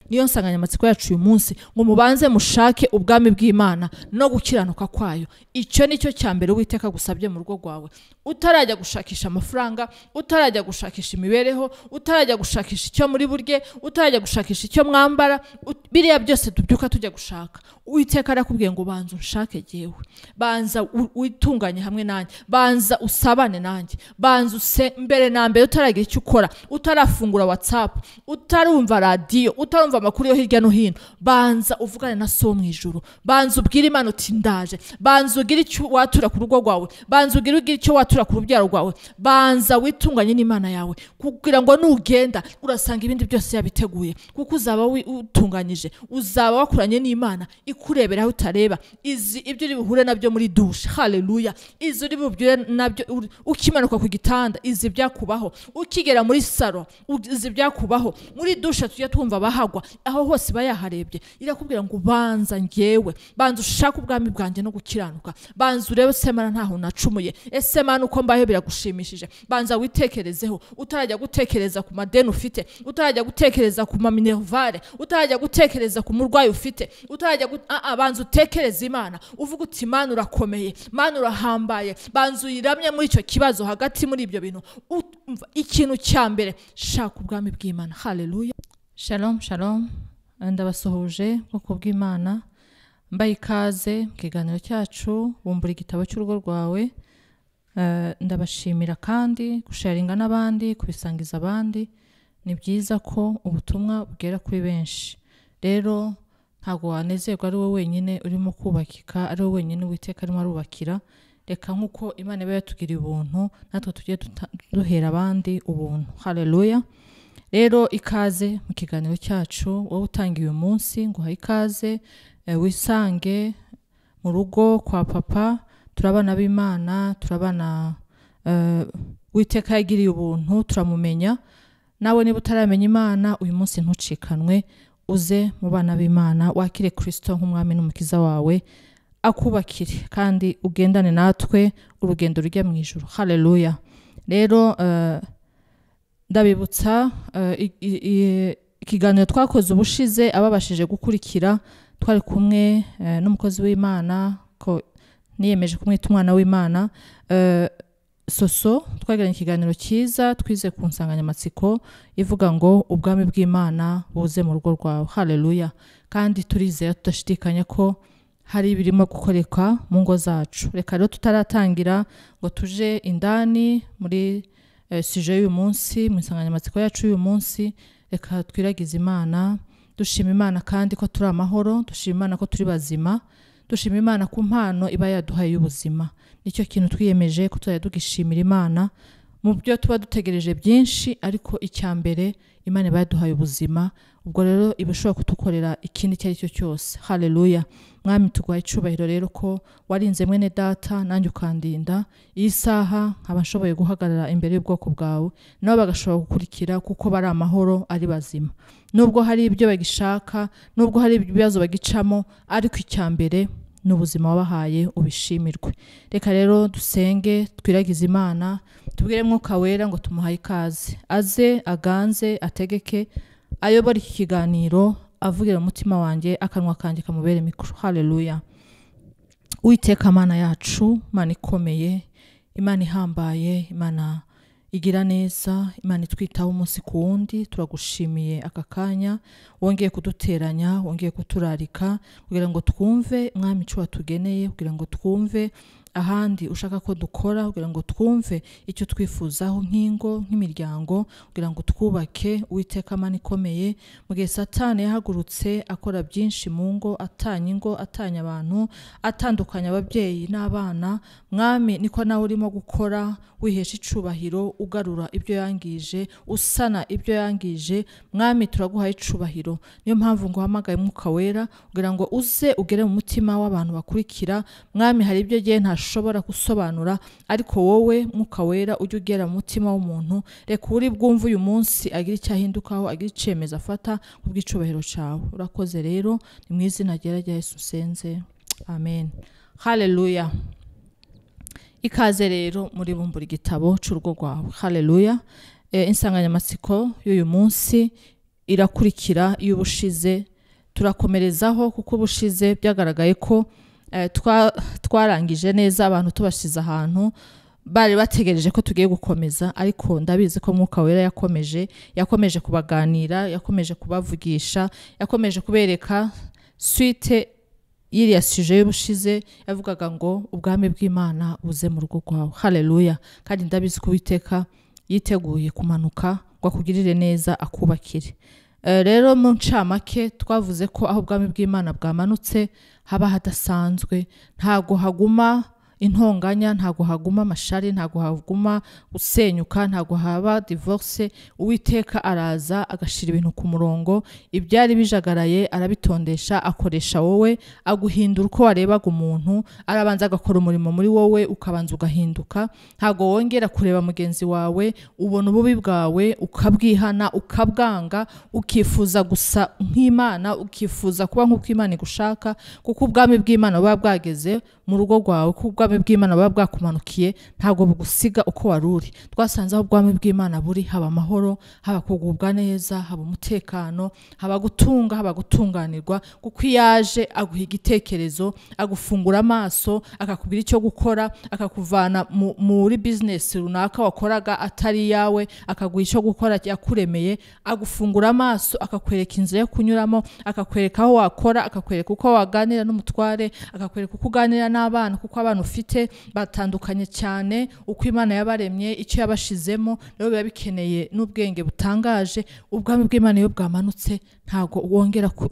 niyo nsanganyamatsiko yacu uyu munsi ngo mubanze mushake ubwami bw'imana no gukiranuka kwayo icyo ni cyo cya mbere witeka agusabye mu rugo rwawe utarajya gushakisha amafaranga utarajya gushakisha imibereho utarajya gushakisha icyo muri burye utarajya gushakisha icyo mwambara ut- biriya byose tubyuka tujya gushaka uwiteka arakubwiye ngo banza unshake jyewe banza u- witunganye hamwe nanjye banza usabane nanjye banza use mbere na mbere utaragira icyo ukora utarafungura watsapu utarumva radiyo utarumva amakuru yo hirya no hino banza uvugane na so mu ijuru banza ubwire imana uti ndaje banza ugire icyo watura ku rugo rwawe banza ugire ugire icyo watura ku rubyaro rwawe banza witunganye n'imana yawe kugira ngo nugenda urasanga ibindi byose yabiteguye kuko uzaba wi- utunganyije uzaba wakoranye n'imana ikurebera aho utareba izi ibyo uri buhure nabyo muri dushe haleluya izi uri bubyure nabyo uri- ukimanuka ku gitanda izi byakubaho ukigera muri saro u- izi byakubaho muri dushe tujya twumva abahagwa aho hose iba yaharebye irakubwira ngo banza ngewe banza ushake ubwami bwanjye no gukiranuka banza urebe ese mana ntaho nacumuye ese mana uko mbaho biragushimishije banza witekerezeho utarajya gutekereza ku madeni ufite utarajya gutekereza ku maminerivare utarajya gutekereza ku murwayi ufite utarajya gu- Ah, ah, banza utekereze imana uvuga uti mana urakomeye mana urahambaye banza uyiramye muri icyo kibazo hagati muri ibyo bintu Ut- umva, ikintu cya mbere shaka ubwami bw'imana haleluya shalom shalom ndabasuhuje bwoko bw'imana mbaye ikaze mu kiganiro cyacu bumbura igitabo cy'urugo rwawe Eh, ndabashimira kandi gusharinga n'abandi kubisangiza abandi ni byiza ko ubutumwa bugera kuri benshi rero ntabwo wanezerwa ari wowe wenyine urimo kubakika ari wowe wenyine uwiteka arimo arubakira reka nk'uko imana iba yatugiriye ubuntu natwe tujye duta- duhera abandi ubuntu haleluya rero ikaze mu kiganiro cyacu wowe utangiye uyu munsi nguha ikaze eh, wisange mu rugo kwa papa turabana b'imana turabana eh, uwiteka yagiriye ubuntu turamumenya nawe niba utaramenya imana uyu munsi ntucikanwe uze mu bana b'imana wakire kirisito nk'umwami n'umukiza wawe akubakire kandi ugendane natwe urugendo rujya mu ijoro haleluya rero eh, ndabibutsa eh, i- i- i- ikiganiro twakoze ubushize ababashije gukurikira twari kumwe eh, n'umukozi w'imana ko niyemeje kumwita umwana w'imana eh, soso twagiranye ikiganiro cyiza twize ku nsanganyamatsiko ivuga ngo ubwami bw'imana buze mu rugo rwawe haleluya kandi turizera tudashidikanya ko hari ibirimo gukoreka mu ngo zacu reka rero tutaratangira ngo tuje indani muri eh, sije y'uyu munsi mu nsanganyamatsiko yacu y'uyu munsi reka twiragize imana dushima imana kandi ko turi amahoro dushima imana ko turi bazima dushima imana ku mpano iba yaduhaye y'ubuzima nicyo kintu twiyemeje ko tuzajya tugishimira imana mu byo tuba dutegereje byinshi ariko icya mbere imana iba yaduhaye ubuzima ubwo rero iba ishobora kudukorera ikindi icyo ari cyo cyose haleluya mwami tuguhaye icyubahiro rero ko warinze mwene data nanjye ukandinda iyi saha nkaba nshoboye guhagarara imbere y'ubwoko bwawe nabo bagashobora gukurikira kuko bari amahoro ari bazima nubwo hari ibyo bagishaka nubwo hari ibibazo bagicamo ariko icya mbere ni ubuzima wabahaye ubishimirwe reka rero dusenge twiragize imana tubwire mwuka wera ngo tumuhaye ikaze aze aganze ategeke ayobore iki kiganiro avugira mu mutima wanjye akanwa kanjye kamubere mikoro haleluya witeka mana yacu imana ikomeye imana ihambaye imana igira neza imana itwitaho umunsi ku wundi turagushimiye aka kanya wongeye kuduteranya wongeye kuturarika kugira ngo twumve mwami icyo watugeneye kugira ngo twumve ahandi ushaka ko dukora kugira ngo twumve icyo twifuzaho nk'ingo nk'imiryango kugira ngo twubake uwiteka amani ikomeye mu gihe satani yahagurutse akora byinshi mu ngo atanya ingo atanya abantu atandukanya ababyeyi n'abana mwami niko nawe urimo gukora wihesha icubahiro ugarura ibyo yangije usana ibyo yangije mwami turaguhaye icubahiro niyo mpamvu ngo uhamagaye umwuka wera kugira ngo uze ugere mu mutima w'abantu bakurikira mwami hari ibyo agiye ntashobora gusobanura ariko wowe mwuka wera ujye ugera mu mutima w'umuntu reka uri bwumve uyu munsi agira icyo ahindukaho agira icyemezo afata ku bw'icubahiro cyawe urakoze rero ni mu izina ryera rya yesu usenze amen haleluya ikaze rero muri bumbura igitabo cy'urugo rwawe haleluya Eh, insanganyamatsiko y'uyu munsi irakurikira y'ubushize turakomerezaho kuko ubushize byagaragaye ko eh, twa- twarangije neza abantu tubashyize ahantu bari bategereje ko tugiye gukomeza ariko ndabizi ko mwuka wera yakomeje yakomeje kubaganira yakomeje kubavugisha yakomeje kubereka suite y'iriya suje y'ubushize yavugaga ngo ubwami bw'imana buze mu rugo rwawe haleluya kandi ndabizi ko uwiteka yiteguye kumanuka ngo akugirire neza akubakire Eh, rero mu ncamake twavuze ko aho ubwami bw'imana bwamanutse haba hadasanzwe ntago haguma intonganya ntago haguma amashari ntago haguma gusenyuka ntago haba divorce uwiteka araza agashyira ibintu ku murongo ibyari bijagaraye arabitondesha akoresha wowe aguhindura uko warebaga umuntu arabanza agakora umurimo muri wowe ukabanza ugahinduka ntago wongera kureba mugenzi wawe ubona ububi bwawe ukabwihana ukabwanga ukifuza gusa nk'imana ukifuza kuba nk'uko imana igushaka kuko ubwami bw'imana buba bwageze mu rugo rwawe kuko ubwami bw'imana buba bwakumanukiye ntabwo bugusiga uko wari uri twasanze aho ubwami bw'imana buri haba amahoro haba kugubwa neza haba umutekano haba gutunga haba gutunganirwa kuko iyo aje aguha igitekerezo agufungura amaso akakubwira icyo gukora akakuvana mu- muri bizinesi runaka wakoraga atari iyawe akaguha icyo gukora yakuremeye agufungura amaso akakwereka inzira yo kunyuramo akakwereka aho wakora akakwereka uko waganira n'umutware akakwereka uko uganira n'abana kuko abana ufite batandukanye cyane uko imana yabaremye icyo yabashizemo rero biba bikeneye n'ubwenge butangaje ubwami bw'imana iyo bwamanutse ntago wongera ku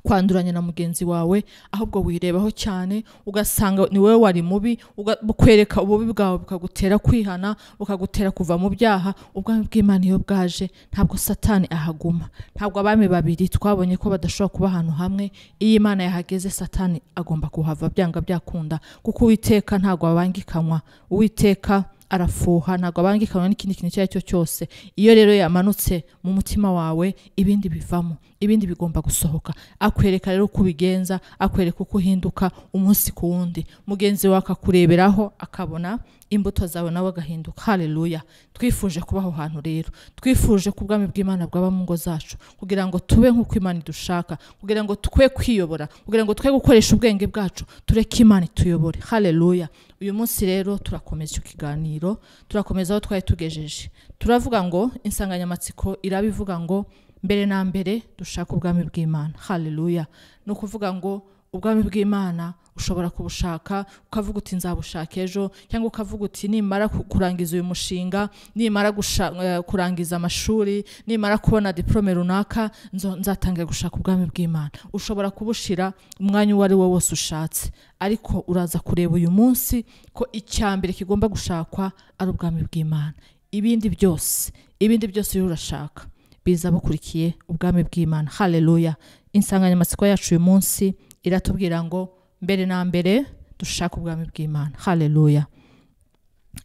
kwanduranya na mugenzi wawe ahubwo wirebaho cyane ugasanga ni wowe wari mubi uga- bukwereka ububi bwawe bukagutera kwihana bukagutera kuva mu byaha ubwami bw'imana iyo bwaje ntabwo satani ahaguma ntabwo abami babiri twabonye ko badashobora kuba ahantu hamwe iyo imana yahageze satani agomba kuhava byanga byakunda kuko uwiteka ntabwo abangikanwa uwiteka arafuha ntabwo abangikanwa n'ikindi kintu icyo ari cyo cyose iyo rero yamanutse mu mutima wawe ibindi bivamo ibindi bigomba gusohoka akwereka rero uko ubigenza akwereka uko uhinduka umunsi ku wundi mugenzi wawe akakureberaho akabona imbuto zawe nawe agahinduka haleluya twifuje kuba aho hantu rero twifuje ko ubwami bw'imana bwaba mu ngo zacu kugira ngo tube nk'uko imana idushaka kugira ngo twe kwiyobora kugira ngo twe gukoresha ubwenge bwacu tureke imana ituyobore haleluya uyu munsi rero turakomeza icyo kiganiro turakomeza aho twari tugejeje turavuga ngo insanganyamatsiko iraba ivuga ngo mbere na mbere dushaka ubwami bw'imana haleluya ni ukuvuga ngo ubwami bw'imana ushobora kubushaka ukavuga uti nzabushaka ejo cyangwa ukavuga uti nimara ku- kurangiza uyu mushinga nimara gusha- eh, kurangiza amashuri nimara kubona diporome runaka nzo- nzatangira gushaka ubwami bw'imana ushobora kubushira umwanya uwo ari wo wose ushatse ariko uraza kureba uyu munsi ko icya mbere kigomba gushakwa ari ubwami bw'imana ibindi byose ibindi byose uriho urashaka biza bukurikiye ubwami bw'imana haleluya insanganyamatsiko yacu uyu munsi iratubwira ngo mbere na mbere dushaka ubwami bw'imana haleluya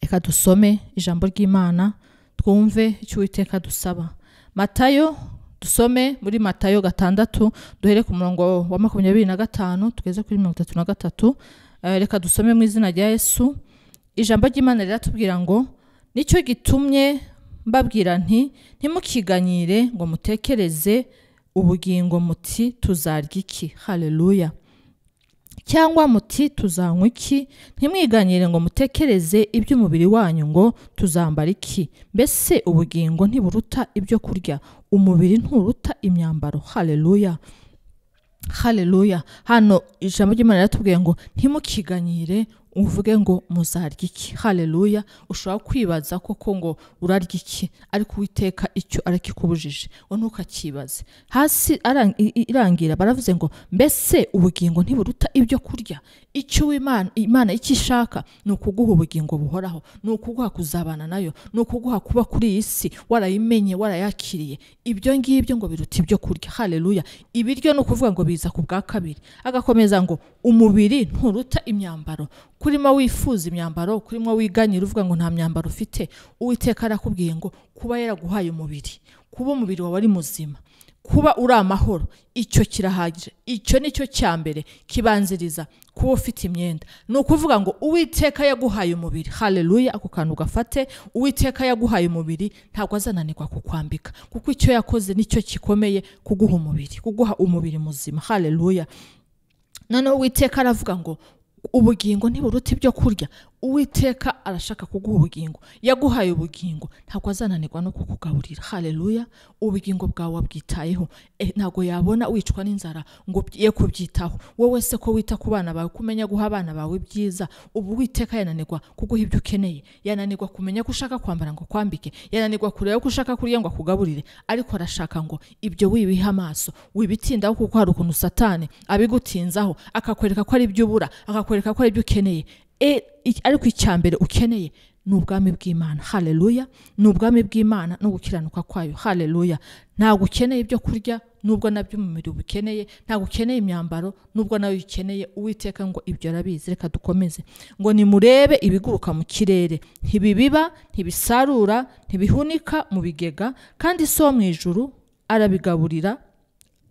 reka dusome ijambo ry'imana twumve icyo uwiteka dusaba matayo dusome muri matayo gatandatu duhere ku murongo wa makumyabiri na gatanu tugeze kuri mirongo itatu na gatatu Eh, reka dusome mu izina rya yesu ijambo ry'imana riratubwira ngo nicyo gitumye mbabwira nti ntimukiganyire ngo mutekereze ubugingo muti tuzarya iki haleluya cyangwa muti tuzanywa iki ntimwiganyire ngo mutekereze iby'umubiri wanyu ngo tuzambara iki mbese ubugingo ntiburuta ibyo kurya umubiri nturuta imyambaro haleluya haleluya hano ijambo ry'imana riratubwiye ngo ntimukiganyire uvuge ngo muzarya iki haleluya ushobora kwibaza koko ngo urarya iki ariko uwiteka icyo arakikubujije ngo ntukakibaze hasi ara- i- i- irangira baravuze ngo mbese ubugingo ntiburuta ibyo kurya icyo uwimana- imana icyo ishaka ni ukuguha ubugingo buhoraho ni ukuguha kuzabana nayo ni ukuguha kuba kuri iyi si warayimenye warayakiriye ibyo ngibyo ngo biruta ibyo kurya haleluya ibiryo ni ukuvuga ngo biza ku bwa kabiri agakomeza ngo umubiri nturuta imyambaro kurimo wifuza imyambaro kurimo wiganyira uvuga ngo nta myambaro ufite uwiteka arakubwiye ngo kuba yaraguhaye umubiri kuba umubiri wawe ari muzima kuba uri amahoro icyo kirahagije icyo ni cyo cya mbere kibanziriza kuba ufite imyenda ni ukuvuga ngo uwiteka yaguhaye umubiri hareruya ako kantu gafate uwiteka yaguhaye umubiri ntabwo azananirwa kukwambika kuko icyo yakoze nicyo gikomeye kuguha umubiri kuguha umubiri muzima hareruya noneho uwiteka aravuga ngo ubugingo ntiburuta ibyo kurya uwiteka arashaka kuguha ubugingo yaguhaye ubugingo ntabwo azananirwa no kukugaburira hareruya ubugingo bwawe wabwitayeho Eh, ntabwo yabona wicwa n'inzara ngo ye kubyitaho wowe se ko wita ku bana bawe kumenya guha abana bawe ibyiza ubu witeka yananirwa kuguha ibyo ukeneye yananirwa kumenya ko ushaka kwambara ngo akwambike yananirwa kureba ko ushaka kurya ngo akugaburire ariko arashaka ngo ibyo wibihe amaso wibitindaho kuko hari ukuntu satani abigutinzaho akakwereka ko ari ibyo ubura akakwereka ko ari ibyo ukeneye E- i- ariko icya mbere ukeneye ni ubwami bw'imana hareruya ni ubwami bw'imana no gukiranuka kwayo hareruya ntabwo ukeneye ibyo kurya nubwo nabyo umubiri ubikeneye ntabwo ukeneye imyambaro nubwo nawe uyikeneye uwiteka ngo ibyo arabizi reka dukomeze ngo nimurebe ibiguruka mu kirere ntibibiba ntibisarura ntibihunika mu bigega kandi si wo mu ijuru arabigaburira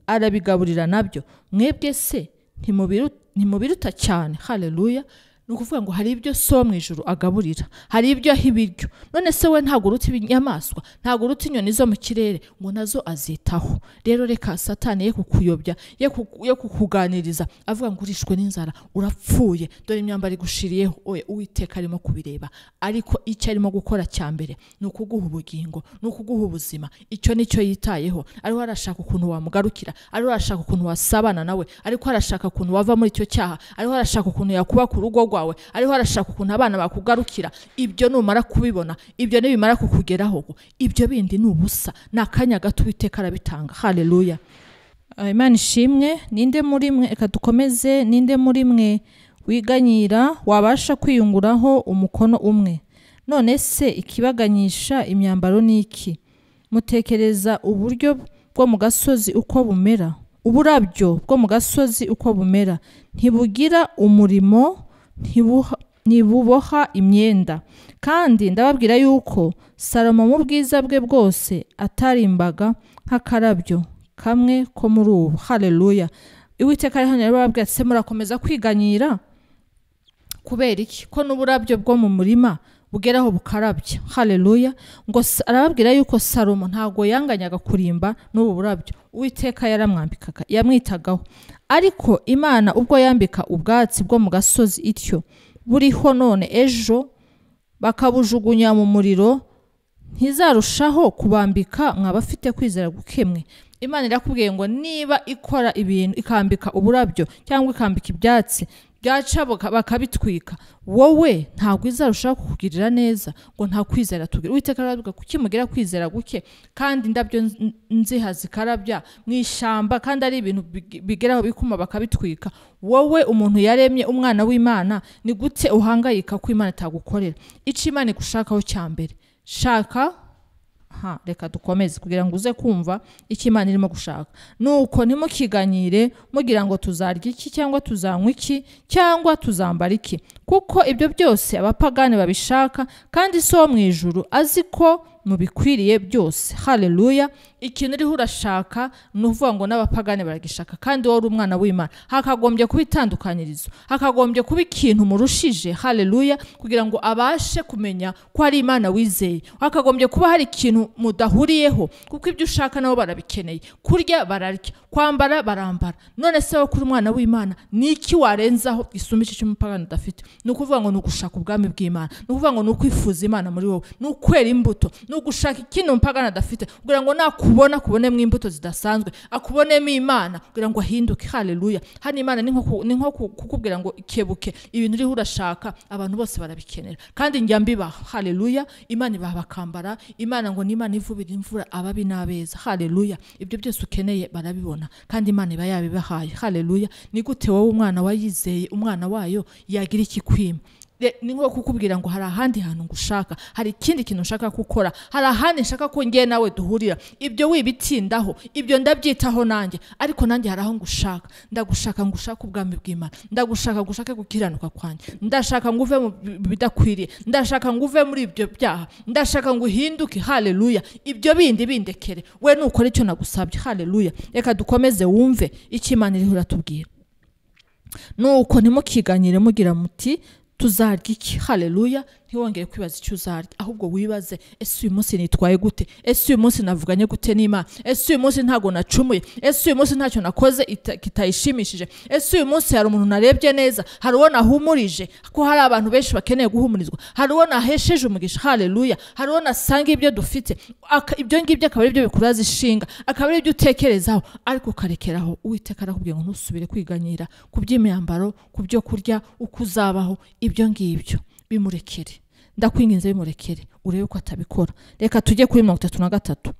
arabigaburira nabyo mwebwe se ntimubiru- ntimubiruta cyane hareruya ni ukuvuga ngo hari ibyo so mu ijoro agaburira hari ibyo aha ibiryo none se we ntabwo uruta inyamaswa ntabwo uruta inyoni zo mu kirere ngo nazo azitaho rero reka satani ye kukuyobya ye kuku- ye kukuganiriza avuga ngo urishwe n'inzara urapfuye dore imyambaro igushiriyeho oya uwiteka arimo kubireba ariko icyo arimo gukora cya mbere ni ukuguha ubugingo ni ukuguha ubuzima icyo ni cyo yitayeho ariho arashaka ukuntu wamugarukira ariho arashaka ukuntu wasabana nawe ariko arashaka ukuntu wava muri icyo cyaha ariho arashaka ukuntu yakuba ku rugo rwawe ariho arashaka ukuntu abana bakugarukira ibyo numara kubibona ibyo nibimara kukugeraho ibyo bindi ni ubusa ni akanya gato uwiteka arabitanga hareruya Ah, imana ishimwe ninde muri mwe reka dukomeze ninde muri mwe wiganyira wabasha kwiyunguraho umukono umwe none se ikibaganyisha imyambaro ni iki mutekereza uburyo bwo mu gasozi uko bumera uburabyo bwo mu gasozi uko bumera ntibugira umurimo ntibuha- ntibuboha imyenda kandi ndababwira yuko salomo mu bwiza bwe bwose atarimbaga nk'akarabyo kamwe ko muri ubu hareruya iwiteka rero rero barabwira ati se murakomeza kwiganyira kubera iki ko n'uburabyo bwo mu murima bugeraho bukarabya hareruya ngo sa- arababwira yuko salomo ntabwo yanganyaga kurimba n'ubu burabyo uwiteka yaramwambikaga yamwitagaho ariko imana ubwo yambika ubwatsi bwo mu gasozi ityo buriho none ejo bakabujugunya mu muriro ntizarushaho kubambika mwabafite kwizera gukemwe imana irakubwiye ngo niba ikora ibintu ikambika uburabyo cyangwa ikambika ibyatsi byaca baka- bakabitwika wowe ntabwo izarushaho kukugirira neza ngo nta kwizera tugira uwiteka aravuga kuki mugira kwizera guke kandi indabyo nz- nziha zikarabya mu ishyamba kandi ari ibintu big- bigeraho bikuma bakabitwika wowe umuntu yaremye umwana w'imana ni gute uhangayika ko imana itagukorera icyo imana igushakaho cya mbere shaka ha reka dukomeze kugira ngo uze kumva icyo imana irimo gushaka nuko ntimukiganyire mugira ngo tuzarya iki cyangwa tuzanywa iki cyangwa tuzambara iki kuko ibyo byose abapagani babishaka kandi si wo mu ijuru azi ko mubikwiriye byose hareruya ikintu uriho urashaka ni uvuga ngo n'abapagani baragishaka kandi wowe uri umwana w'imana hakagombye kuba itandukanyirizo hakagombye kuba ikintu murushije hareruya kugira ngo abashe kumenya ko ari imana wizeye hakagombye kuba hari ikintu mudahuriyeho kuko ibyo ushaka nabo barabikeneye kurya bararya kwambara barambara none se wowe kuri umwana w'imana ni iki warenzaho gisumba iki cy'umupagani udafite ni ukuvuga ngo ni ugushaka ubwami bw'imana ni ukuvuga ngo ni ukwifuza imana muri wowe ni ukwera imbuto ni ugushaka ikindi umupagani adafite kugira ngo nakubona akubonemo imbuto zidasanzwe akubonemo imana kugira ngo ahinduke hareruya hano imana ni nko ku- ni nko ku- kukubwira ngo kebuke ibintu uriho urashaka abantu bose barabikenera kandi njya mbibaha hareruya imana ibaha bakambara imana ngo ni imana ivubira imvura ababi n'abeza hareruya ibyo byose ukeneye barabibona kandi imana iba yabibahaye hareruya ni gute wowe umwana wayizeye umwana wayo yagira ikikwima Re- ni nko kukubwira ngo hari ahandi hantu ngushaka hari ikindi kintu nshaka gukora hari ahandi nshaka ko ngewe nawe duhurira ibyo wibitindaho ibyo ndabyitaho nanjye ariko nanjye hari aho ngushaka ndagushaka ngushaka ubwami bw'imana ndagushaka ngushake gukiranuka kwanjye ndashaka ngo uve mu bi- bidakwiriye ndashaka ngo uve muri ibyo byaha ndashaka ngo uhinduke haleluya ibyo bindi bindekere we nukora icyo nagusabye haleluya reka dukomeze wumve icyo imana iriho iratubwira nuko ntimukiganyire mugira muti tuzarya iki haleluya ntiwongere kwibaza icyo uzarya ahubwo wibaze ese uyu munsi nitwaye gute ese uyu munsi navuganye gute n'imana ese uyu munsi ntago nacumuye ese uyu munsi ntacyo nakoze ita- kitayishimishije ese uyu munsi hari umuntu narebye neza hari uwo nahumurije ko hari abantu benshi bakeneye guhumurizwa hari uwo nahesheje umugisha haleluya hari uwo nasanga ibyo dufite Aka- ibyo ngibyo akaba ari byo bikuraza ishinga akaba ari byo utekerezaho ariko ukarekeraho uwiteka arakubwira ngo ntusubire kwiganyira ku by'imyambaro ku byo kurya uko uzabaho ibyo ngibyo bimurekere ndakwinginze bimurekere urebe ko atabikora reka tujye kuri mirongo itatu na gatatu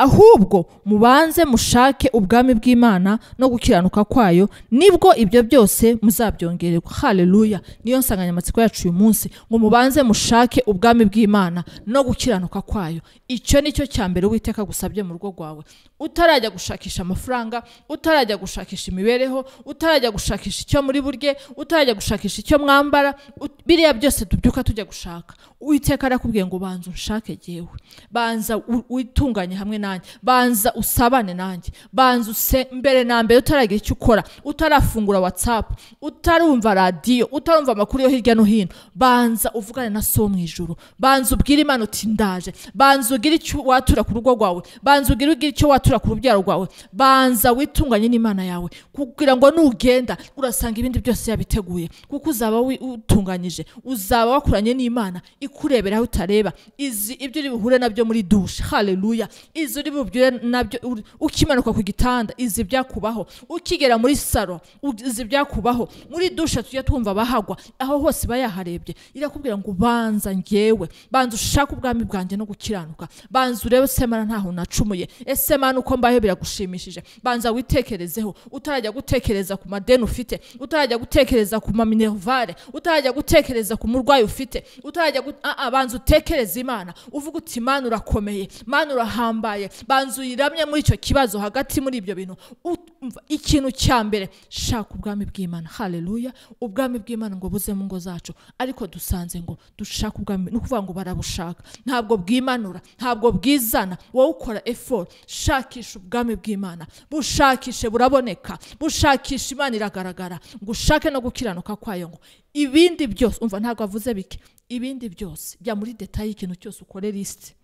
ahubwo mubanze mushake ubwami bw'imana no gukiranuka kwayo nibwo ibyo byose muzabyongererwa haleluya niyo nsanganyamatsiko yacu uyu munsi ngo mubanze mushake ubwami bw'imana no gukiranuka kwayo icyo ni cyo cya mbere uwiteka agusabye mu rugo rwawe utarajya gushakisha amafaranga utarajya gushakisha imibereho utarajya gushakisha icyo muri burye utarajya gushakisha icyo mwambara ut- biriya byose tubyuka tujya gushaka uwiteka arakubwiye ngo banza unshake jyewe banza u- witunganye hamwe nanjye banza usabane nanjye banza use mbere na mbere utaragira icyo ukora utarafungura watsapu utarumva radiyo utarumva amakuru yo hirya no hino banza uvugane na so mu ijuru banza ubwire imana uti ndaje banza ugire icyo watura ku rugo rwawe banza ugire ugire icyo watura ku rubyaro rwawe banza witunganye n'imana yawe kugira ngo nugenda urasanga ibindi byose yabiteguye kuko uzaba wi- utunganyije uzaba wakoranye n'imana ikurebera aho utareba izi ibyo uri buhure nabyo muri dushe haleluya izi uri bubyure nabyo uri- ukimanuka ku gitanda izi byakubaho ukigera muri saro u- izi byakubaho muri dushe tujya twumva abahagwa aho hose iba yaharebye irakubwira ngo banza ngewe banza ushake ubwami bwanjye no gukiranuka banza urebe se mana ntaho nacumuye ese mana uko mbaho biragushimishije banza witekerezeho utarajya gutekereza ku madeni ufite utarajya gutekereza ku maminerivare utarajya gutekereza ku murwayi ufite utarajya gu- Ah, ah, banza utekereze imana uvuga uti imana urakomeye imana urahambaye banza uyiramye muri icyo kibazo hagati muri ibyo bintu Ut- umva, ikintu cya mbere shaka ubwami bw'imana haleluya ubwami bw'imana ngo buze mu ngo zacu ariko dusanze ngo dushaka ubwami ni ukuvuga ngo barabushaka ntabwo bwimanura ntabwo bwizana wowe ukora effort shakisha ubwami bw'imana bushakishe buraboneka bushakisha imana iragaragara ngo ushake no gukiranuka kwayo ngo ibindi byose umva ntabwo avuze bike ibindi byose jya muri detaye ikintu cyose ukore lisite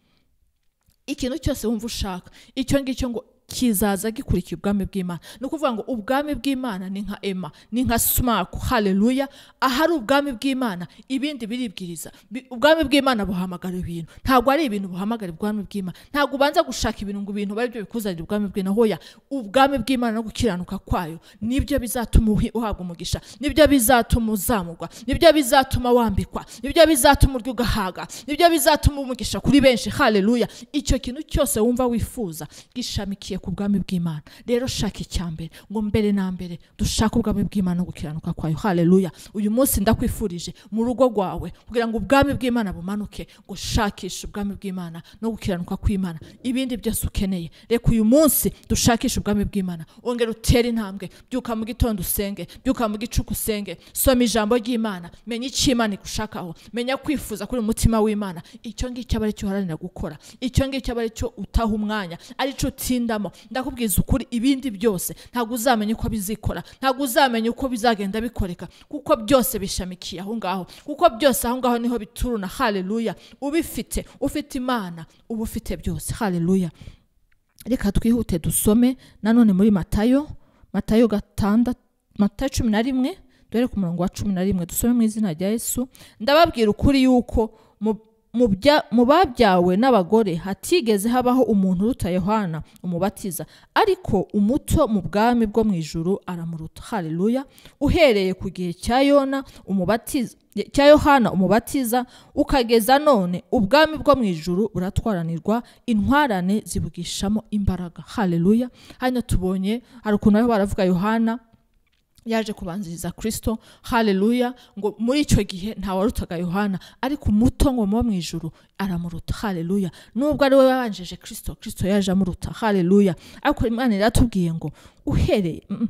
ikintu cyose wumva ushaka icyo ngicyo ngo kizaza gikurikiye ubwami bw'imana ni ukuvuga ngo ubwami bw'imana ni nka ema ni nka sumaku haleluya ahari ubwami bw'imana ibindi biribwiriza Bi- ubwami bw'imana buhamagara ibintu ntabwo ari ibintu buhamagara ubwami bw'imana ntabwo ubanza gushaka ibintu ngo ibintu bari byo bikuzanira ubwami bw'imana hoya ubwami bw'imana no gukiranuka kwayo nibyo bizatuma uhi- uhabwa umugisha nibyo bizatuma uzamurwa nibyo bizatuma wambikwa nibyo bizatuma urya ugahaga nibyo bizatuma umugisha kuri benshi haleluya icyo kintu cyose wumva wifuza gishamikiye ku bwami bw'imana rero shaka icya mbere ngo mbere na mbere dushake ubwami bw'imana no gukiranuka kwayo haleluya uyu munsi ndakwifurije mu rugo rwawe kugira ngo ubwami bw'imana bumanuke ngo shakishe ubwami bw'imana no gukiranuka kw'imana ibindi byose ukeneye reka uyu munsi dushakishe ubwami bw'imana ongera utere intambwe byuka mu gitondo usenge byuka mu gicuku usenge soma ijambo ry'imana menya icyo imana igushakaho menya kwifuza kuri umutima w'imana icyo ngicyo aba ari cyo uharanira gukora icyo ngicyo aba ari cyo utaha umwanya ari cyo utindamo ndakubwiza ukuri ibindi byose ntabwo uzamenya uko bizikora ntabwo uzamenya uko bizagenda bikoreka kuko byose bishamikiye aho ngaho kuko byose aho ngaho niho bituruna haleluya ubifite ufite imana uba ufite byose haleluya reka twihute dusome nanone muri matayo matayo gatandatu matayo cumi na rimwe dore ku murongo wa cumi na rimwe dusome mu izina rya yesu ndababwira ukuri yuko mu- mu bya- mu babyawe n'abagore hatigeze habaho umuntu uruta yohana umubatiza ariko umuto mu bwami bwo mu ijuru aramuruta haleluya uhereye ku gihe cya yona umubatiza cya yohana umubatiza ukageza none ubwami bwo mu ijuru buratwaranirwa intwarane zibugishamo imbaraga haleluya hano tubonye hari ukuntu bariho baravuga yohana yaje kubanziriza kirisito hareruya ngo muri icyo gihe ntawarutaga yohana ariko umuto ngo muba mu ijoro aramuruta hareruya nubwo ari we wabanjije kirisito kirisito yaje amuruta hareruya ariko imana iratubwiye ngo uhereye mm,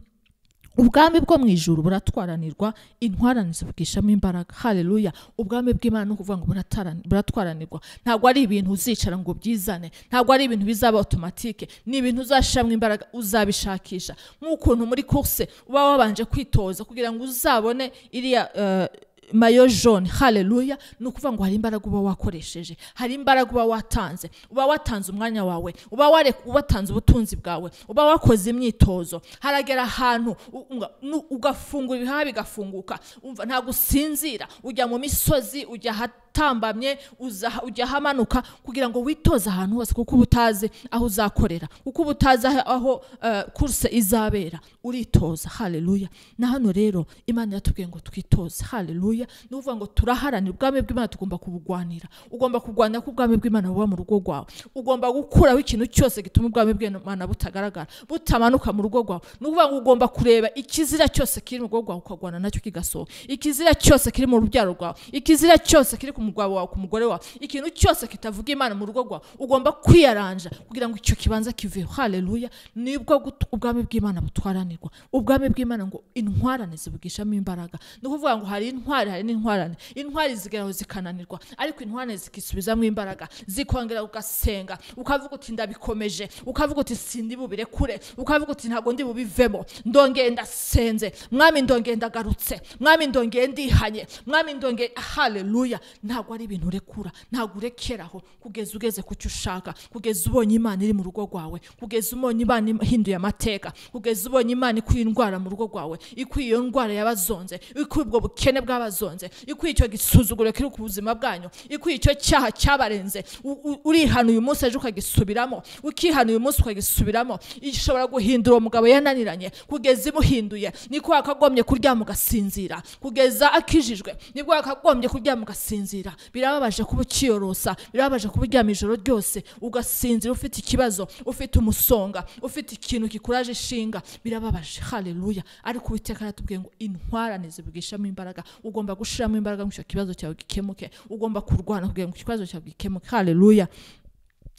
ubwami bwo mu ijoro buratwaranirwa intwaranizi bwishamo imbaraga hareruya ubwami bw'imana ni ukuvuga ngo buratarani- buratwaranirwa ntabwo ari ibintu uzicara ngo byizane ntabwo ari ibintu bizaba otomatike ni ibintu uzashyiramo imbaraga uzabishakisha nk'ukuntu muri kurse uba wabanje kwitoza kugira ngo uzabone iriya eh, mayo jone hareruya ni ukuvuga ngo hari imbaraga uba wakoresheje hari imbaraga uba watanze uba watanze umwanya wawe uba ware- watanze ubutunzi bwawe uba wakoze imyitozo haragera ahantu u- nga- nu- ugafungura ibihaha bigafunguka umva ntabwo usinzira ujya mu misozi ujya ahatambamye uza- ujya ahamanuka kugira ngo witoze ahantu hose kuko uba utazi aho uzakorera kuko uba utazi aho- aho eh, kurse izabera uritoza hareruya na hano rero imana yatubwiye ngo twitoze hareruya ni ukuvuga ngo turaharanira ubwami bw'imana tugomba kubugwanira ugomba kurwanira ko ubwami bw'imana buba mu rugo rwawe ugomba gukuraho ikintu cyose gituma ubwami bw'imana butagaragara butamanuka mu rugo rwawe ni ukuvuga ngo ugomba kureba ikizira cyose kiri mu rugo rwawe ukarwana nacyo kigasohoka ikizira cyose kiri mu rubyaro rwawe ikizira cyose kiri ku mugabo wawe ku mugore wawe ikintu cyose kitavuga imana mu rugo rwawe ugomba kwiyaranja kugira ngo icyo kibanza kiveho hareruya nibwo gut- ubwami bw'imana butwaranirwa ubwami bw'imana ngo intwarane zibugishamo imbaraga ni ukuvuga ngo hari intwari hari n'intwarane intwari zigeraho zikananirwa ariko intwarane zikisubizamo imbaraga zikongera ugasenga ukavuga uti ndabikomeje ukavuga uti sindi bubirekure ukavuga uti ntabwo ndi bubivemo ndongeye ndasenze mwami ndongeye ndagarutse mwami ndongeye ndihanye mwami ndongeye hareruya ntabwo ari ibintu urekura ntabwo urekeraho kugeza ugeze ku cyo ushaka kugeza ubonye imana iri mu rugo rwawe kugeza ubonye imana ihinduye amateka kugeza ubonye imana ikuye indwara mu rugo rwawe ikuye iyo ndwara y'abazonze ikuye ubwo bukene bw'abazonze ikuye icyo gisuzuguro kiri ku buzima bwanyu ikuye icyo cyaha cyabarenze U- u- urihana uyu munsi ejo ukagisubiramo ukihana uyu munsi ukagisubiramo ishobora guhindura umugabo yananiranye kugeza imuhinduye niko yakagombye kuryama ugasinzira kugeza akijijwe nibwo yakagombye kuryama ugasinzira birababaje kuba ukiyorosa birababaje kuba uryama ijoro ryose ugasinzira ufite ikibazo ufite umusonga ufite ikintu kikuraje ishinga birababaje hareruya ariko uwiteka aratubwiye ngo intwarane zibwishamo imbaraga ugomba gushiramo imbaraga ngo icyo kibazo cyawe gikemuke ugomba kurwana kugira ngo ikibazo cyawe gikemuke hareruya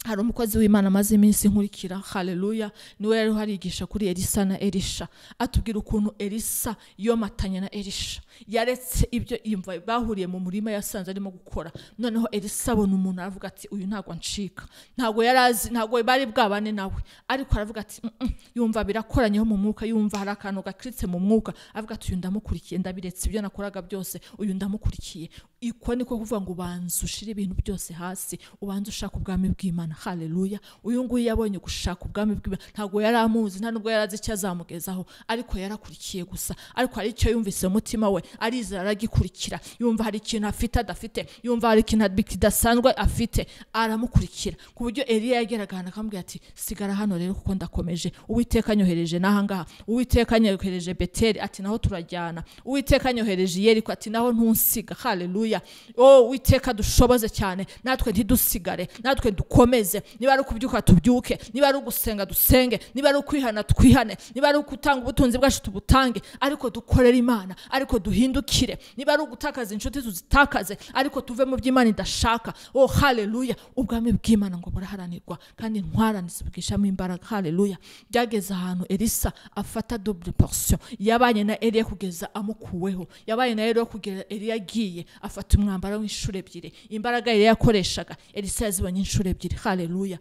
hari umukozi w'imana amaze iminsi nkurikira hareruya niwe yari harigisha kuri elisa na erisha atubwira ukuntu elisa yomatanye na erisha yaretse ibyo yumva bahuriye mu murima yasanze arimo gukora noneho elisa abona umuntu aravuga ati uyu ntabwo ncika ntabwo yari azi ntabwo bari bwabane nawe ariko aravuga ati "Mm, mm." yumva birakoranyeho mu mwuka yumva hari akantu gakiritse mu mwuka avuga ati uyu ndamukurikiye ndabiretse ibyo nakoraga byose uyu ndamukurikiye iko niko kuvuga ngo ubanza ushire ibintu byose hasi ubanza ushaka ubwami bw'imana hareruya uyu nguyu yabonye gushaka ubwami bw'imana ntabwo yari amuzi nta nubwo yari azi icyo azamugezaho ariko yarakurikiye gusa ariko hari icyo yumvise mu mutima we arizera aragikurikira yumva hari ikintu afite adafite yumva hari ikintu abi- kidasanzwe afite aramukurikira ku buryo Eliya yageraga ahantu akamubwira ati sigara hano rero kuko ndakomeje uwiteka anyohereje n'ahangaha uwiteka anyohereje beteri ati naho turajyana uwiteka anyohereje yeriko ati naho ntunsiga hareruya o uwiteka dushoboze cyane natwe ntidusigare natwe dukomeze niba ari ukubyuka tubyuke niba ari ugusenga dusenge niba ari ukwihana twihane niba ari ugutanga ubutunzi bwacu tubutange ariko dukorere imana ariko duhindukire niba ari ugutakaza inshuti tuzitakaze ariko tuve mu byo imana idashaka o hareruya ubwami bw'imana ngo buraharanirwa kandi intwarane zibwishamo imbaraga hareruya byageze ahantu elisa afata double portion yabanye na eliya kugeza amukuweho yabaye na eliya kugera eliya agiye afata umwambaro w'inshuro ebyiri imbaraga eliya yakoreshaga elisa yazibonye inshuro ebyiri hareruya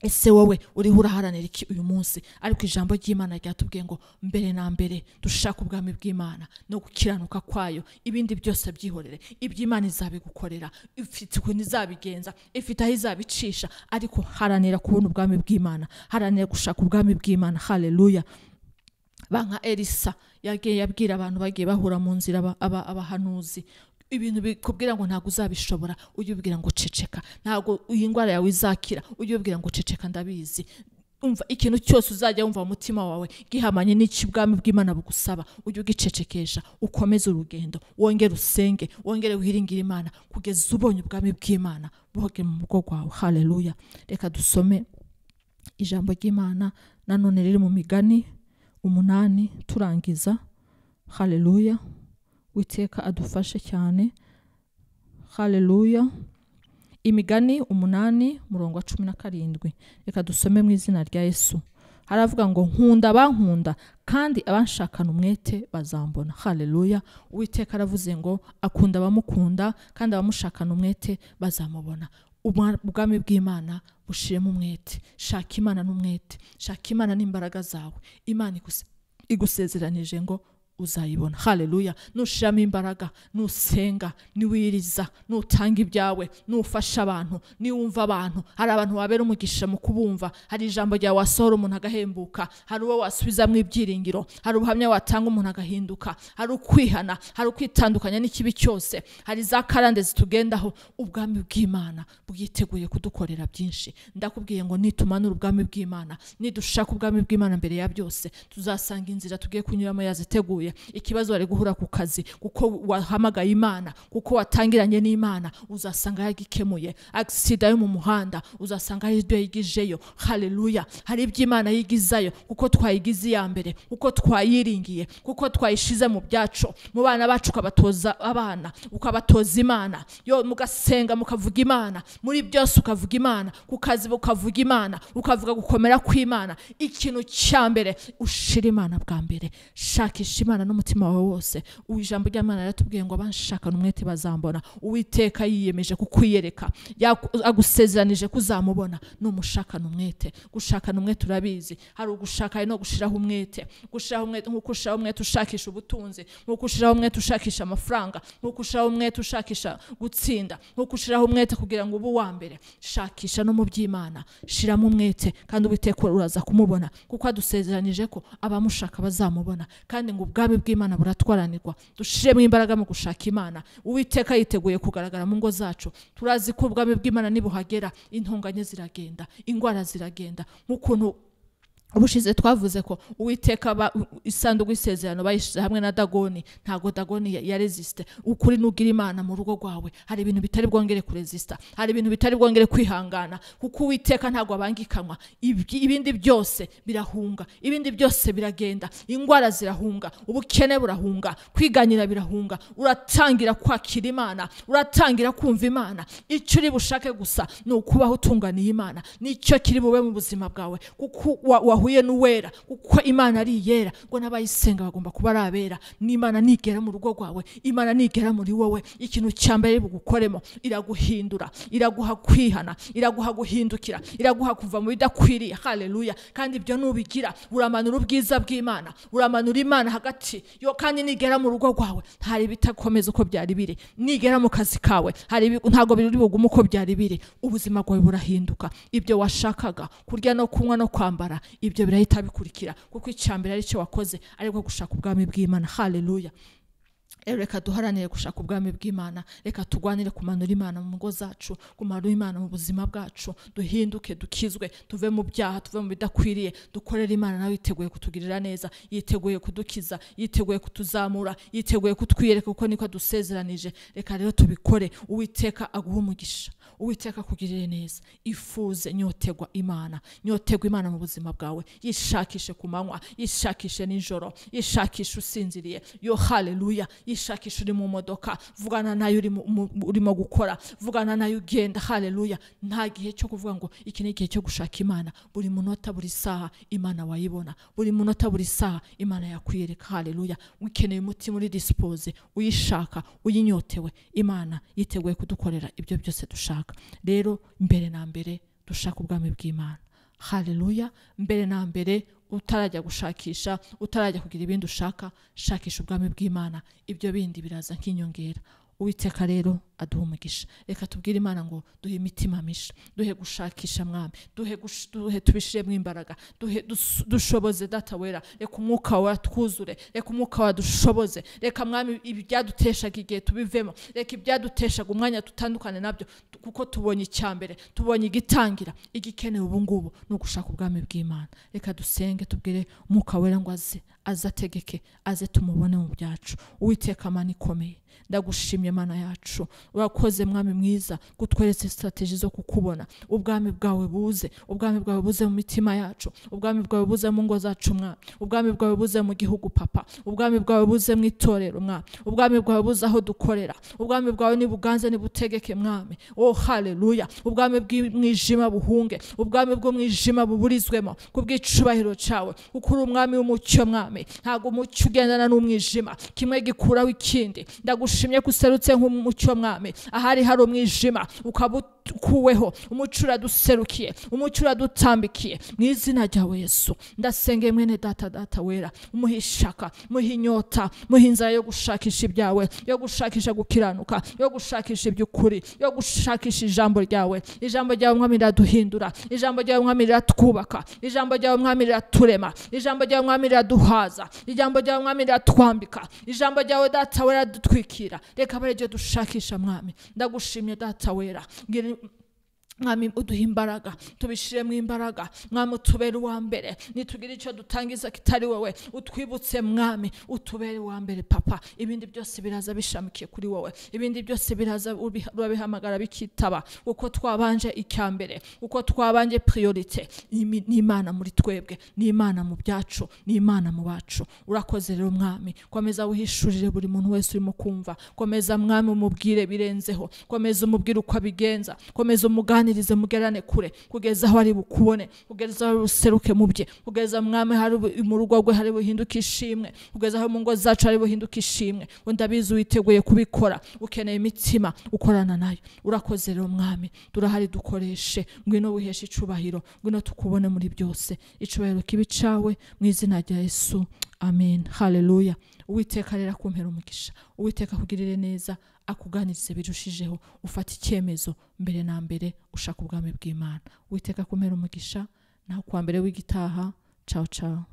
ese wowe uriho uraharanira iki uyu munsi ariko ijambo ry'imana ryatubwiye ngo mbere na mbere dushaka ubwami bw'imana no gukiranuka kwayo ibindi byose byihorere iby'imana izabigukorera ifite ukuntu izabigenza ifite aho izabicisha ariko haranira kubona ubwami bw'imana haranira gushaka ubwami bw'imana hareruya banka elisa yagiye yabwira abantu bagiye bahura mu nzira aba- aba- abahanuzi ibintu bikubwira ngo ntabwo uzabishobora ujye ubwira ngo ceceka ntabwo iyi ndwara yawe izakira ujye ubwira ngo ceceka ndabizi umva ikintu cyose uzajya wumva mu mutima wawe gihamanye n'icyo ubwami bw'imana bugusaba ujye ugicecekesha ukomeze urugendo wongere usenge wongere wiringire imana kugeza ubonye ubwami bw'imana boge mu rugo rwawe hareruya reka dusome ijambo ry'imana nanone riri mu migani umunani turangiza haleluya witeka adufashe cyane haleluya imigani umunani murongo wa cumi na karindwi reka dusome mu izina rya yesu haravuga ngo nkunda abankunda kandi abanshakana umwete bazambona haleluya uwiteka aravuze ngo akunda abamukunda kandi abamushakana umwete bazamubona Ubwa- ubwami bw'imana bushiremo umwete shaka imana n'umwete shaka imana n'imbaraga zawe imana iguse- igusezeranije ngo uzayibona haleluya nushiramo imbaraga nusenga niwiriza nutanga ibyawe nufasha abantu niwumva abantu hari abantu wabera umugisha mu kubumva hari ijambo ryawe wasohora umuntu agahembuka hari uwo wasubizamo ibyiringiro hari ubuhamya watanga umuntu agahinduka hari ukwihana hari ukwitandukanya n'ikibi cyose hari za karande zitugendaho ubwami bw'imana bwiteguye kudukorera byinshi ndakubwiye ngo nitumana ubwami bw'imana nidushaka ubwami bw'imana mbere ya byose tuzasanga inzira tugiye kunyuramo yaziteguye ikibazo wari guhura ku kazi kuko wahamagaye imana kuko watangiranye n'imana uzasanga yagikemuye agisida yo mu muhanda uzasanga hari ibyo yigijeyo haleluya hari ibyo imana yigizayo kuko twayigize iya mbere kuko twayiringiye kuko twayishize mu byacu mu bana bacu ukabatoza abana ukabatoza imana yo mugasenga mukavuga imana muri byose ukavuga imana ku kazi ukavuga imana ukavuga gukomera kw'imana ikintu cya mbere ushira imana bwa mbere shakisha imana n'umutima wawe wose Ubu ijambo ry'imana riratubwiye ngo abanshakana umwete bazambona uwiteka yiyemeje kukwiyereka yaku- agusezeranije kuzamubona ni umushakana umwete gushakana umwete urabizi hari ugushaka hari no gushiraho umwete gushiraho umwete nkuko ushiraho umwete ushakisha ubutunzi nkuko ushiraho umwete ushakisha amafaranga nkuko ushiraho umwete ushakisha gutsinda nkuko ushiraho umwete kugira ngo ube uwa mbere shakisha no mu by'imana shiramo umwete kandi uwiteka uraza kumubona kuko adusezeranije ko abamushaka bazamubona kandi ngo ubwami bw'imana buratwaranirwa dushiremo imbaraga mu gushaka imana uwiteka yiteguye kugaragara mu ngo zacu turazi ko ubwami bw'imana nibuhagera intonganya ziragenda indwara ziragenda nk'ukuntu ubushize twavuze ko uwiteka ba- u- isanduku y'isezerano bayishyize hamwe na dagoni ntabwo dagoni ya- yaresiste ukuri nugira imana mu rugo rwawe hari ibintu bitari bwongere kuresista hari ibintu bitari bwongere kwihangana kuko uwiteka ntabwo abangikanwa Ibyi- ibindi byose birahunga ibindi byose biragenda indwara zirahunga ubukene burahunga kwiganyira birahunga uratangira kwakira imana uratangira kumva imana icyo uri bushake gusa ni ukubaho utunganiye imana nicyo kiri bube mu buzima bwawe kuko wa- wahuye n'uwera kuko imana ari iyera ngo n'abayisenga bagomba kuba ari abera n'imana nigera mu rugo rwawe imana nigera muri wowe ikintu cya mbere bugukoremo iraguhindura iraguha kwihana iraguha guhindukira iraguha kuva mu bidakwiriye haleluya kandi ibyo nubigira uramanura ubwiza bw'imana uramanura imana hagati yo kandi nigera mu rugo rwawe hari ibitakomeza uko byari biri nigera mu kazi kawe hari ibi- ntabwo biri bugume uko byari biri ubuzima bwawe burahinduka ibyo washakaga kurya no kunywa no kwambara ibyo birahita bikurikira kuko icyambere aricyo wakoze ariko gushaka ubwami bw'imana haleluya rero reka duharanire gushaka ubwami bw'imana reka turwanire kumanura imana mu ngo zacu kumanura imana mu buzima bwacu duhinduke dukizwe tuve mu byaha tuve mu bidakwiriye dukorere imana nawe yiteguye kutugirira neza yiteguye kudukiza yiteguye kutuzamura yiteguye kutwiyereka kuko niko adusezeranije reka rero tubikore uwiteka aguhe umugisha uwiteka akugirire neza ifuze nyotegwa imana nyotegwa imana mu buzima bwawe yishakishe ku manywa yishakishe nijoro yishakishe usinziriye yo haleluya yishakishe uri mu modoka vugana nayo uri mu- mu- urimo gukora vugana nayo ugenda haleluya nta gihe cyo kuvuga ngo iki ni igihe cyo gushaka imana buri munota buri saha imana wayibona buri munota buri saha imana yakwiyereka haleluya ukeneye umutima uri disipose uyishaka uyinyotewe imana yiteguye kudukorera ibyo byose dushaka rero mbere na mbere dushaka ubwami bw'imana haleluya mbere na mbere utarajya gushakisha utarajya kugira ibindi ushaka shakisha ubwami bw'imana ibyo bindi biraza nk'inyongera uwiteka rero aduha umugisha reka tubwire imana ngo duhe imitima misha duhe gushakisha mwami duhe, gush- duhe tubishiremo imbaraga duhe dus- dushoboze data wera reka umwuka wawe twuzure reka umwuka wawe dushoboze reka mwami ibyaduteshaga igihe tubivemo reka ibyaduteshaga umwanya tutandukane nabyo tu- kuko tubonye icyambere tubonye igitangira igikenewe ubu ngubu ni ugushaka ubwami bw'imana reka dusenge tubwire umwuka wera ngo aze aze ategeke aze tumubone mu byacu uwiteka mana ikomeye ndagushimye mana yacu urakoze mwami mwiza kutweretse sitateji zo kukubona ubwami bwawe buze ubwami bwawe buze mu mitima yacu ubwami bwawe buze mu ngo zacu mwami ubwami bwawe buze mu gihugu papa ubwami bwawe buze mu itorero mwami ubwami bwawe buze aho dukorera ubwami bwawe nibuganze nibutegeke mwami oh haleluya ubwami bw'umwijima buhunge ubwami bw'umwijima buburizwemo ku bw'icubahiro cyawe kuko uri umwami w'umucyo mwami ntabwo umucyo ugendana n'umwijima kimwe gikuraho ikindi ndagushimye ko userutse nk'umucyo mwami ahari hari umwijima ukabukuweho umucyo uraduserukiye umucyo uradutambikiye mu izina ryawe yesu ndasengeye mwene data data wera umuhe ishaka muhe inyota muhe inzara yo gushakisha ibyawe yo gushakisha gukiranuka yo gushakisha iby'ukuri yo gushakisha ijambo ryawe ijambo ryawe mwami riraduhindura ijambo ryawe mwami riratwubaka ijambo ryawe mwami riraturema ijambo ryawe mwami riraduhaza ijambo ryawe mwami riratwambika ijambo ryawe data wera riradutwikira reka abe ariryo dushakisha mwami ndagushimye data wera Ngira- mwami uduhe imbaraga tubishiremo imbaraga mwami utubere uwa mbere nitugire icyo dutangiza kitari wowe utwibutse mwami utubere uwa mbere papa ibindi byose biraza bishamikiye kuri wowe ibindi byose biraza ubi- urabihamagara bikitaba uko twabanje icya mbere uko twabanje priorite Imi- ni imana muri twebwe ni imana mu byacu ni imana mu bacu urakoze rero mwami komeza wihishurire buri muntu wese urimo kumva komeza mwami umubwire birenzeho komeza umubwire uko abigenza komeza umuganirize mugerane kure kugeza aho ari bukubone kugeza aho useruke mu bye kugeza mwami hari bu- mu rugo rwe hari buhinduka ishimwe kugeza aho mu ngo zacu hari buhinduka ishimwe ngo ndabizi witeguye kubikora ukeneye imitima ukorana nayo urakoze rero mwami turahari dukoreshe ngwino wiheshe icubahiro ngwino tukubone muri byose icubahiro kibi cawe mu izina rya yesu amen haleluya uwiteka rero akumpera umugisha uwiteka akugirire neza akuganirize birushijeho ufata icyemezo mbere na mbere ushaka ubwami bw'imana uwiteka akumpera umugisha naho kuwa mbere w'igitaha cawo cawo